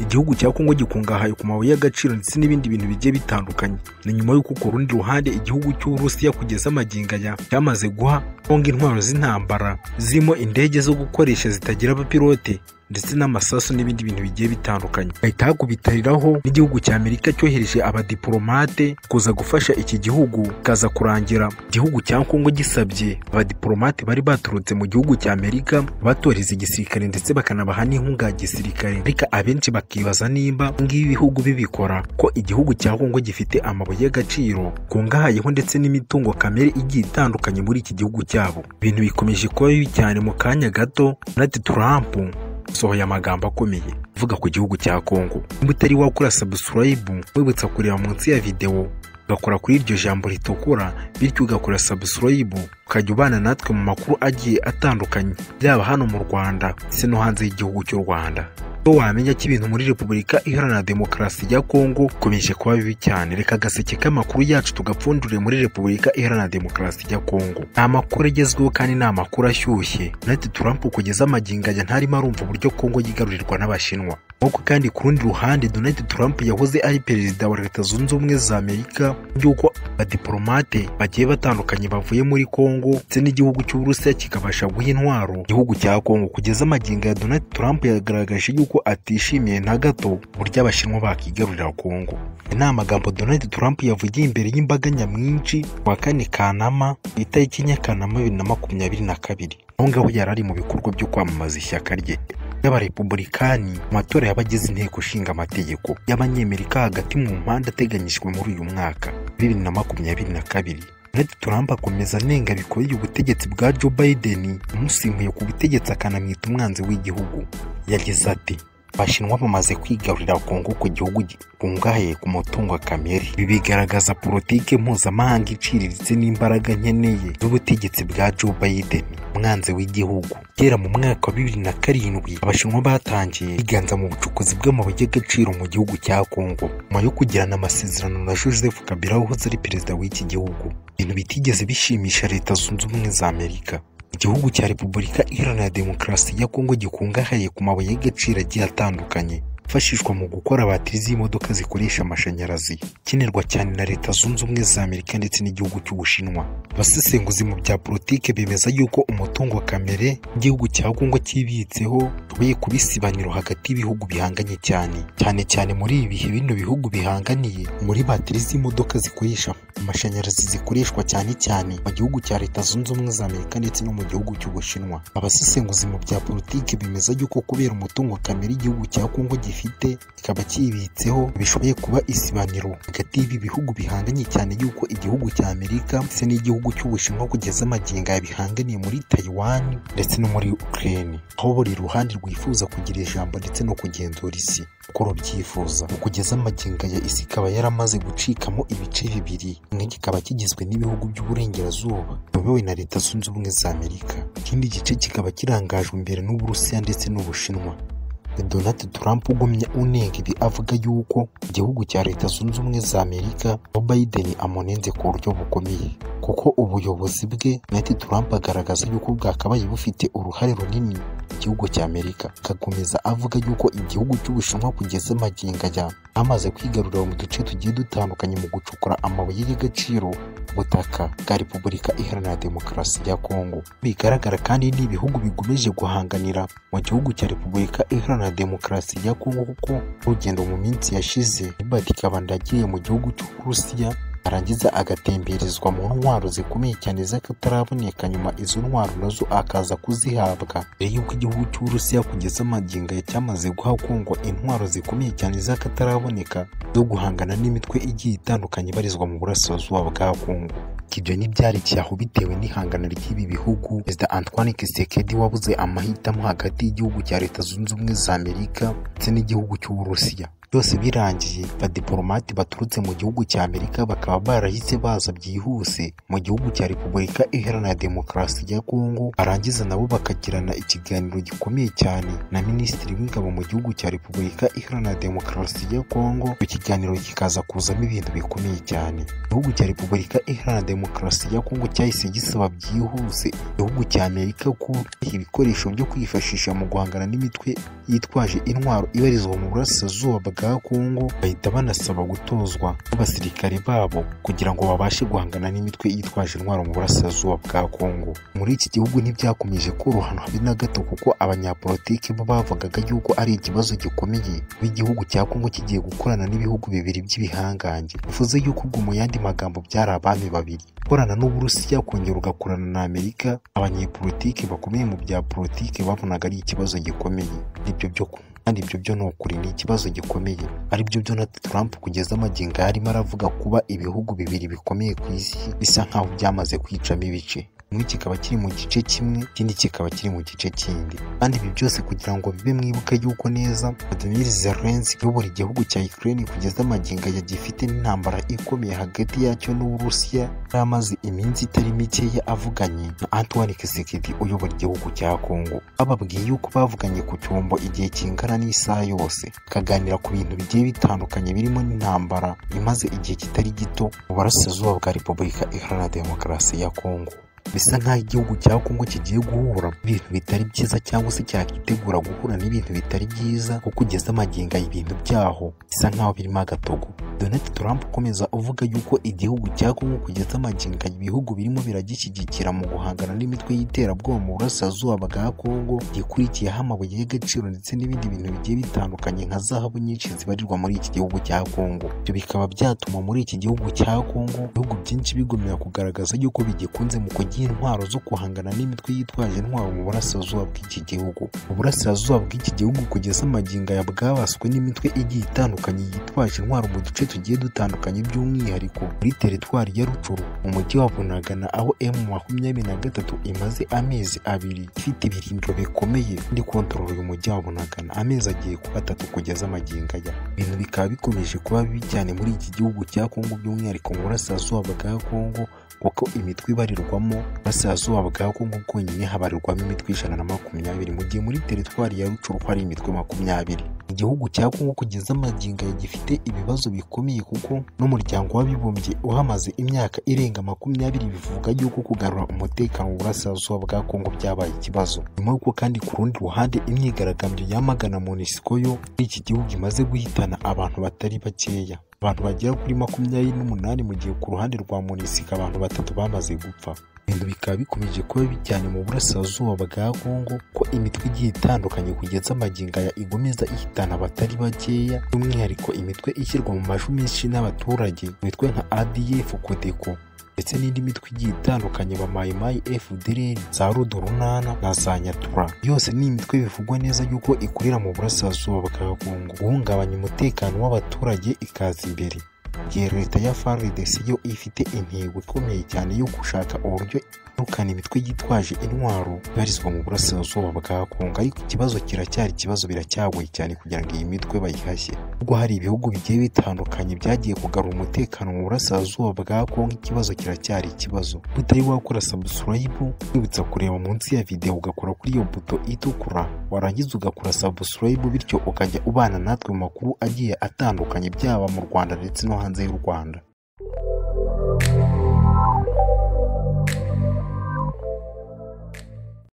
igihugu cya Kongo gikungahaye ku mabuye y'agaciro ndetse n'ibindi bintu bigiye bitandukanye ni nyuma y'uko ku rundi ruhande igihugu cy'Uburusiya kugeza magingo aya cyamaze guha Kongo intwaro z'intambara zirimo indege zo gukoresha zitagira abapilote ndetse n'amasasu n'ibindi bintu bigiye bitandukanye bahita hakubitariraho n'igihugu cya Amerika cyohereje abadiplomate kuza gufasha iki gihugu kaza kurangira igihugu cya Kongo gisabye abadiplomate bari baturutse mu gihugu cya Amerika batoreza igisirikare ndetse bakanabaha n'inkunga ya gisirikare ariko abenshi bakibaza nimba ngibi ibihugu bibikora ko igihugu cya Kongo gifite amabuye y'agaciro kungahayeho ndetse n'imitungo kamere igiye itandukanye muri iki gihugu cyabo ibintu bikomeje kuba bibi cyane mu kanya gato Donald Trump sohoye amagambo akomeye avuga ku gihugu cya Kongo niba utari wakora subscribe wibutsa kureba munsi ya videwo ugakora kuri iryo jambo ritukura bityo ugakora subscribe ukajya ubana natwe mu makuru agiye atandukanye byaba hano mu Rwanda ndetse no hanze y'igihugu cy'u Rwanda ko wamenya ko ibintu muri repubulika iharanira demokarasi ya kongo bikomeje kuba bibi cyane reka agaseke k'amakuru yacu tugapfundure muri repubulika iharanira demokarasi ya kongo nta makuru agezweho kandi ni amakuru ashyushye natwe Trump kugeza amagingo aya ntarimo arumva uburyo kongo yigarurirwa n'abashinwa nk'uko kandi ku rundi ruhande Donald Trump yahoze ari perezida wa leta zunze ubumwe za amerika y'uko abadiplomate bagiye batandukanye bavuye muri kongo ndetse n'igihugu cy'uburusiya kikabasha guha intwaro igihugu cya kongo kugeza amagingo ya Donald Trump yagaragaje yuko atishimiye na gato uburyo abashinwa bakigarurira kongo ni amagambo Donald Trump yavugiye imbere y'imbaga nyamwinshi wa kane kanama ku itariki enye kanama bibiri na makumyabiri na kabiri aho ngaho yari ari mu bikorwa byo kwamamaza ishyaka rye y'abarepubulikani mu matora y'abagize inteko ishinga amategeko y'abanyamerika hagati mu mpande ateganyijwe muri uyu mwaka bibiri na makumyabiri na kabiri Donald Trump akomeza anenga bikomeye ubutegetsi bwa Joe Biden umusimbuye ku butegetsi akanamwita umwanzi w'igihugu yagize ati Abashinwa bamaze kwigarurira Kongo ku gihugu gikungahaye ku mutungo kamere ibi bigaragaza politike mpuzamahanga iciriritse n'imbaraga nkeneye z'ubutegetsi bwa Joe Biden umwanzi w'igihugu kera mu mwaka wa bibiri na karindwi abashinwa batangiye biganza mu bucukuzi bw'amabuye y'agaciro mu gihugu cya Kongo nyuma yo kugirana amasezerano na Joseph Kabila wahoze ari perezida w'iki gihugu ibintu bitigeze bishimisha leta zunze ubumwe za Amerika igihugu cya repubulika iharanira demokarasi ya kongo gikungahaye ku mabuye y'agaciro agiye atandukanye yifashishwa mu gukora batiri z'imodoka zikoresha amashanyarazi ikenerwa cyane na leta zunze ubumwe za amerika ndetse n'igihugu cy'ubushinwa abasesenguzi mu bya politike bemeza yuko umutungo kamere igihugu cya kongo cyibitseho ubuye kuba isibaniro hagati y'ibihugu bihanganye cyane cyane cyane muri ibi bihe bino bihugu bihanganiye muri batiri z'imodoka zikoresha amashanyarazi zikoreshwa cyane cyane mu gihugu cya leta zunze ubumwe za amerika ndetse no mu gihugu cy'ubushinwa abasesenguzi mu bya politike bemeza yuko kubera umutungo kamere igihugu cya kongo gifite kikaba kibitseho bishoboye kuba isibaniro hagati y'ibi bihugu bihanganye cyane yuko igihugu cya amerika ndetse n'igihugu cy'ubushinwa kugeza amagingo ya bihanganiye muri taiwan ndetse no muri ukraine aho buri ruhande rwifuza kugira ijambo ndetse no kugenzura isi uko rubyifuza mu kugeza amagingo ya isi ikaba yaramaze gucikamo ibice bibiri kimwe kikaba kigizwe n'ibihugu by'uburengerazuba biyobowe na leta zunze ubumwe za amerika ikindi gice kikaba kirangajwe imbere n'uburusiya ndetse n'ubushinwa Donald Trump ugumye unenga ibi avuga yuko igihugu cya leta zunze ubumwe za Amerika Joe Biden amunenze ku buryo bukomeye kuko ubuyobozi bwe Donald Trump agaragaza yuko bwakabaye bufite uruhare runini igihugu cya Amerika akakomeza avuga yuko igihugu cy'ubushinwa kugeza amagingo aya amaze kwigarurira mu duce tugiye dutandukanye mu gucukura amabuye y'agaciro butaka bwa Repubulika Iharanira Demokarasi ya Kongo bigaragara kandi ni ibihugu bigomeje guhanganira mu gihugu cya Repubulika Iharanira Demokarasi ya Kongo kuko urugendo mu minsi yashize Hubert Kabanda yagiye mu gihugu cy'Uburusiya arangiza agatemberezwa mu ntwaro zikomeye cyane z'akataraboneka nyuma izo ntwaro nazo akaza kuzihabwa mbere y'uko igihugu cy'uburusiya kugeza amagingo ya cyamaze guha kongo intwaro zikomeye cyane z'akataraboneka zo guhangana n'imitwe igiye itandukanye ibarizwa mu burasirazuba bwa kongo ibyo ntibyari cyaho bitewe n'ihangana ry'ibi bihugu perezida antoine kisekedi wabuze amahitamo hagati y'igihugu cya leta zunze ubumwe za amerika ndetse n'igihugu cy'uburusiya byose birangiye abadiporomate baturutse mu gihugu cya amerika bakaba barahise baza byihuse mu gihugu cya repubulika iharanira demokarasi ya kongo barangiza nabo bakagirana ikiganiro gikomeye cyane na minisitiri w'ingabo mu gihugu cya repubulika iharanira demokarasi ya kongo icyo kiganiro kikaza kuzamo ibintu bikomeye cyane igihugu cya repubulika iharanira demokarasi ya kongo cyahise gisaba byihuse igihugu cya amerika ko ibikoresho byo kwifashisha mu guhangana n'imitwe yitwaje intwaro ibarizwa mu burasirazuba bwa kongo bahita banasaba gutozwa n'abasirikare babo kugira ngo babashe guhangana n'imitwe yitwaje intwaro mu burasirazuba bwa kongo muri iki gihugu ntibyakomeje korohana habe na gato kuko abanyapolitiki bo bavugaga yuko ari ikibazo gikomeye kuba igihugu cya kongo kigiye gukorana n'ibihugu bibiri by'ibihangange bivuze yuko ubwo mu yandi magambo byari abami babiri gukorana n'uburusiya kongera ugakorana na amerika abanyepolitiki bakomeye mu bya politiki babonaga ari ikibazo gikomeye nibyo byo ku kandi ibyo byo ni ukuri ni ikibazo gikomeye aribyo Donald Trump kugeza amagingo yarimo aravuga kuba ibihugu bibiri bikomeye ku isi bisa nkaho byamaze kwicamo ibice kimwe kikaba kiri mu gice kimwe ikindi kikaba kiri mu gice kindi kandi ibi byose kugira ngo bibe mwibuke yuko neza Vladimir Zelensky uyobora igihugu cya Ukraine kugeza amagingo yagifite n'intambara ikomeye hagati yacyo n'Uburusiya yari amaze iminsi itari mikeya avuganye na Antoine Tshisekedi uyobora igihugu cya Congo bababwiye yuko bavuganye ku cyombo igihe kingana n'isaha yose bakaganira ku bintu bigiye bitandukanye birimo n'intambara imaze igihe kitari gito mu burasirazuba bwa Repubulika Iharanira Demokarasi ya Congo bisa nk'aho igihugu cya kongo kigiye guhura n'ibintu bitari byiza cyangwa se cyakitegura guhura n'ibintu bitari byiza kuko ugeze amagingo ibintu byaho bisa nk'aho birimo agatogo donald trump ukomeza uvuga yuko igihugu cya kongo kugeza amagingo ibihugu birimo biragishyigikira mu guhangana n'imitwe y'iterabwoba mu burasirazuba bwa kongo gikurikiyeho amabuye y'agaciro ndetse n'ibindi bintu bigiye bitandukanye nka zahabu nyinshi zibarirwa muri iki gihugu cya kongo ibyo bikaba byatuma muri iki gihugu cya kongo ibihugu byinshi bigumira kugaragaza yuko bigikunze mu kugira intwaro zo guhangana n'imitwe yitwaje intwaro mu burasirazuba bw'iki gihugu mu burasirazuba bw'iki gihugu kugeza amagingo ya bwabaswe n'imitwe igiye itandukanye yitwaje intwaro mu duce tugiye dutandukanye by'umwihariko muri teritwari ya rucuru mu mujyi wa bunagana aho emu makumyabiri na gatatu imaze amezi abiri ifite ibirindiro bikomeye kandi kontorora uyu mujyi wa bunagana amezi agiye kuba atatu kugeza amagingo aya ibintu bikaba bikomeje kuba bibi cyane muri iki gihugu cya kongo by'umwihariko mu burasirazuba bwa kongo kuko imitwe ibarirwamo burasirazuba bwa kongo bwonyine habarirwamo imitwe ijana na makumyabiri mu gihe muri teritwari ya rucuru hari imitwe makumyabiri igihugu cya kongo kugeza amagingo gifite ibibazo bikomeye kuko n'umuryango w'abibumbye uhamaze imyaka irenga makumyabiri bivuga yuko kugarura umutekano mu burasirazuba bwa kongo byabaye ikibazo nyuma y'uko kandi ku rundi ruhande imyigaragambyo yamagana monisiko yo muri iki gihugu imaze guhitana abantu batari bakeya abantu bagera kuri makumyabiri n'umunani mu gihe ku ruhande rwa munisika abantu batatu bamaze gupfa ibintu bikaba bikomeje kuba bijyanye mu burasirazuba bwa kongo ko imitwe igiye itandukanye kugeza amagingo ya igomeza ihitana abatari bakeya by'umwihariko imitwe ishyirwa mu majwi menshi n'abaturage imitwe nka adf kodeko ndetse n'indi mitwe igiye itandukanye ba mayimayi fdr za rudorunana na za nyatura yose ni imitwe bivugwa neza yuko ikorera mu burasirazuba bwa kongo guhungabanya umutekano w'abaturage ikaza imbere igihe leta ya FARDC yo ifite intego ikomeye cyane yo gushaka uburyo irukana imitwe yitwaje intwaro ibarizwa mu burasirazuba bwa Kongo ariko ikibazo kiracyari ikibazo biracyagoye cyane kugira ngo iyi mitwe bayihashye ubwo hari ibihugu bigiye bitandukanye byagiye kugarura umutekano mu burasirazuba bwa Kongo ikibazo kiracyari ikibazo utari wakora subscribe wibutsa kureba munsi ya video ugakora kuri iyo buto itukura warangiza ugakora subscribe bityo ukajya ubana natwe mu makuru agiye atandukanye byaba mu Rwanda ndetse no hanze y'u Rwanda